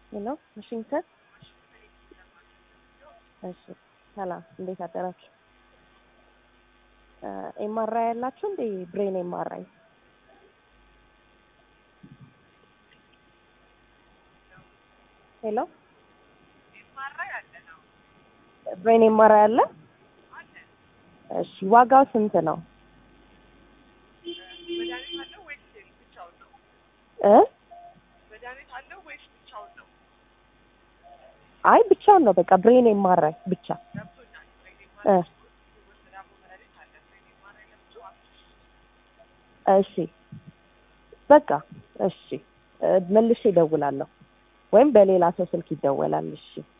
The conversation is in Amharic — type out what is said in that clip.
ሄሎ ዋሽንግተን። እሺ ሰላም፣ እንዴት አደራችሁ? ኤምአርአይ ያላችሁ እንዴ? ብሬን ኤምአርአይ ሄሎ ብሬን ኤምአርአይ አለ? እሺ ዋጋው ስንት ነው? እ አይ ብቻውን ነው በቃ ብሬን ኤምአርአይ ብቻ እ እሺ በቃ እሺ መልሼ እደውላለሁ ወይም በሌላ ሰው ስልክ ይደወላል። እሺ